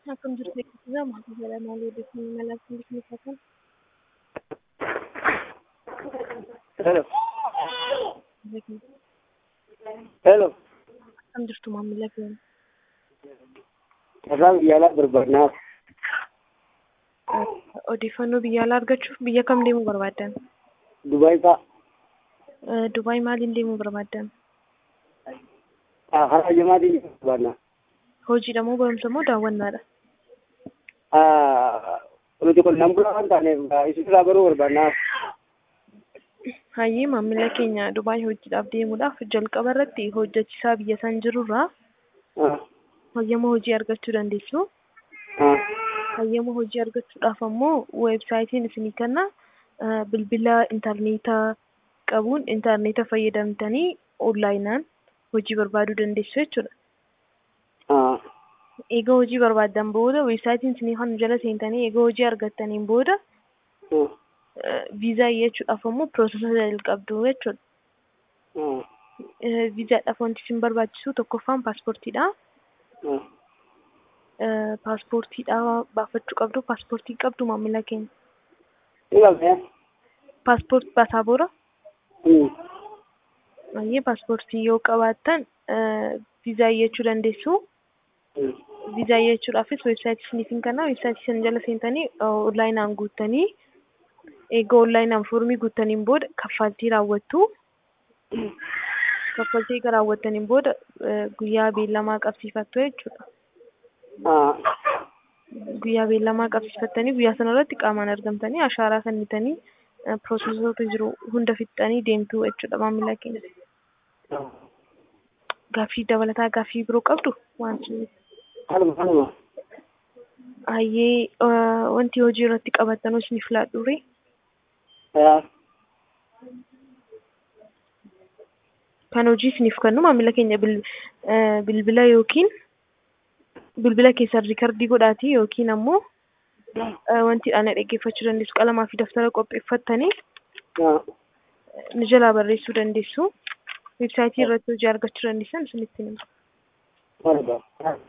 Akkam jirtu eebbisiisaa maatii jala maalii odeeffannoo malaa fi bifa kan Hello. Hello. akkam jirtu maamila keenya Irraan yaalaa barbaadnaaf. odeeffannoo biyya alaa argachuuf biyya kam deemuu barbaaddan? Dubaay fa'a. Dubaay maaliin deemuu barbaaddan? Karaa jamaatiin barbaadna. Hojiidha moo barumsa moo daawwannaadha? Nuti qonnaan bulaa waan taaneef isinirraa baruu barbaadnaaf. Hayyee maamila keenya Dubaay hojiidhaaf deemuudhaaf jalqaba irratti hojjechiisaa biyya san jirurraa hayyama hojii argachuu dandeessu. Hayyama hojii argachuudhaaf ammoo weebsaayitiin isinii kenna bilbila intarneetaa qabuun intarneeta fayyadamtanii onlaayinaan hojii barbaaduu dandeessu jechuudha. Egaa hojii barbaaddan booda weebsaayitiin isinii kan jala seentanii egaa hojii argattaniin booda viizaa iyyachuudhaaf ammoo piroosesa jalqabdu jechuudha. Viizaadhaaf wanti isin barbaachisu tokkoffaan paaspoortiidha. Paaspoortiidha baafachuu qabdu. Paaspoortii qabdu maamila keenya. Ni qabnee? Paaspoortii baasaabora. Hayyee paaspoortii yoo qabaattan viizaa iyyachuu dandeessu. Viizaa iyyachuudhaafis weebsaayitii isiniifin kenna. Weebsaayitii sana jala seentanii onlaayinaan guuttanii egaa onlaayinaan foormii guuttaniin booda kaffaltii raawwattu. Kaffaltii egaa raawwattaniin booda guyyaa beellamaa qabsiifattu jechuudha. Guyyaa beellamaa qabsiifattanii guyyaa sana irratti qaamaan argamtanii ashaaraa kennitanii piroosesoota jiru hunda fixxanii deemtu jechuudha maamila keenya. Gaaffii dabalataa gaaffii biroo qabdu waan sun. Haluma haluma. Hayyee wanti hojii irratti qabattanuu isiniif laadhuure. Kan hojii isiniif kennu maamila keenya bilbila yookiin bilbila keessan riikardii godhaatii yookiin ammoo wanti ana dhaggeeffachuu dandeessu qalamaa fi daftara qopheeffattanii ni jalaa barreessuu dandeessu. Weebsaayitii irratti hojii argachuu dandeessan isinitti hima.